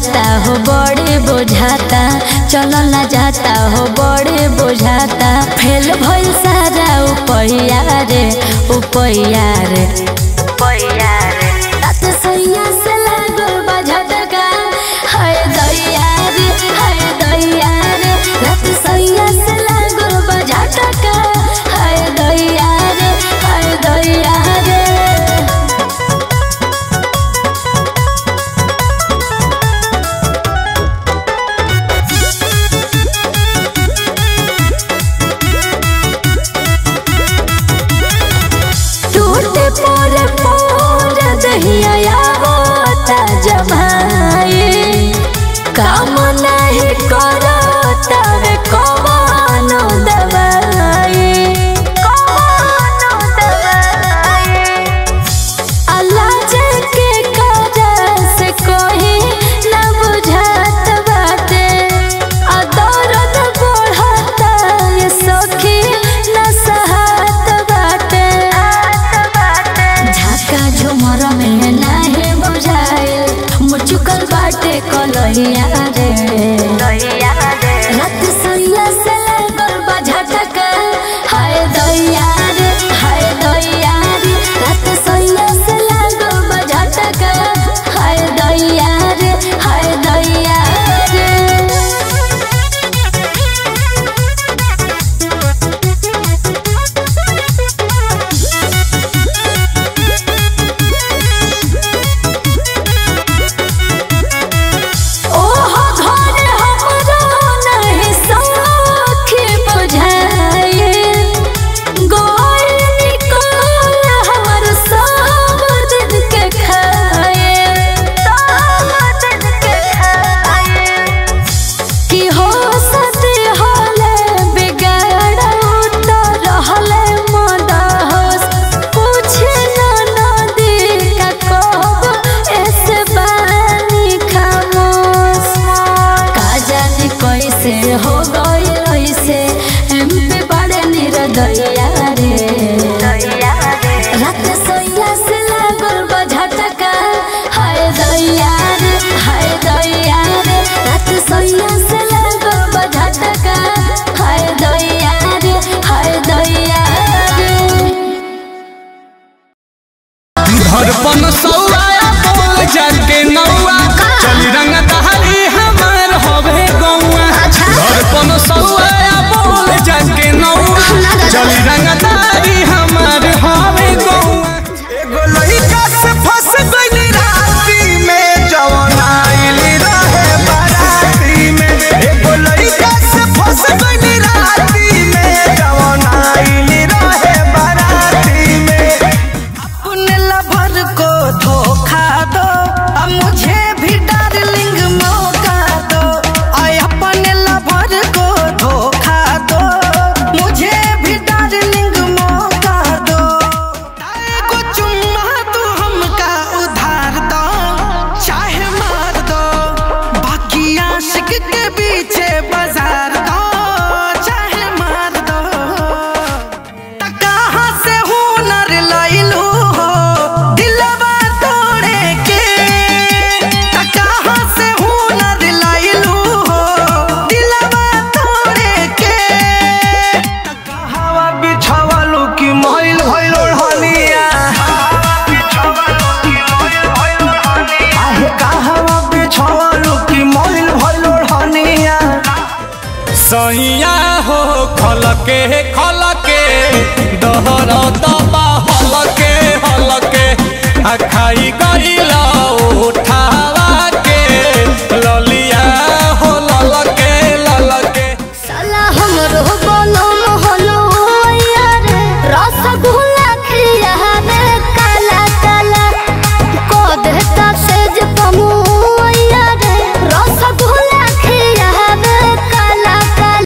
जाता हो बड़े बुझाता चलल ना जाता हो बड़े बुझाता फेल भइल सारा उपैया रे उपैया रे उपैया रे रात सैया से लागल बा झटका हाय दैया रे हाय दैया रे रात सैया से लागल बा झटका हाय दैया रे हाय दैया रे टूटे पर पर दहिया होता जमाई काम नहीं करता रे कवनो दवाई कवनो दवाई अल्लाह के काज से कोई न बुझात बाटे आ दर्द बढ़ता ये सखी न सहत बाटे झाका झुमर में नाही बुझाए मुचुकल बाटे कलहिया रे रात सैया से लागल बा झटका हाय दैया रे हाय दैया रे रात सैया से लागल बा झटका हाय दैया रे हाय दैया रे ओहो घर हमरो नहीं सखी बुझाए गोर निकल हमर सब दिन के खाए सब दिन के खाए कि हो सती होले बिगाड़ू तो रहले मदहोश पूछे न नदी का कहब ऐसे बानी खामोश का जाने कैसे हो गई ऐसे एम पे बड़े निरदैया रे रात सोया से लागल बा झटका हाय दैया रे हाय दैया रे रात सोया से लागल बा झटका हाय दैया रे हाय दैया रे धड़पन सौआ बोल जाके नौआ चली रंग दहली हमार होवे गौआ धड़पन सौआ बोल जाके नौआ चली रंग दहली हमार होवे गौआ एगो लइका से फंस गइली राती में जवन आइली रहे बाराती में एगो लइका से फंस गइली राती में जवन आइली रहे बाराती में अपने लवर को धोखा दो अब मुझे भी डार्लिंग मौका दो और अपने लवर को धोखा दो मुझे भी डार्लिंग मौका दो ताए को चुम्मा तू हमका उधार दो चाहे मार दो बाकी आशिक के पीछे बाजार दो चाहे मार दो त कहाँ से हुनर लइलू हो दिलवा तोड़े के त कहाँ से हुनर लइलू हो दिलवा तोड़े के त कहवा बिछवलू कि मैल भइल ओढ़निया आहे कहवा बिछवलू कि मैल भइल ओढ़निया सैया हो खलके खलके दहर दबा हलके हलके आ खाई ग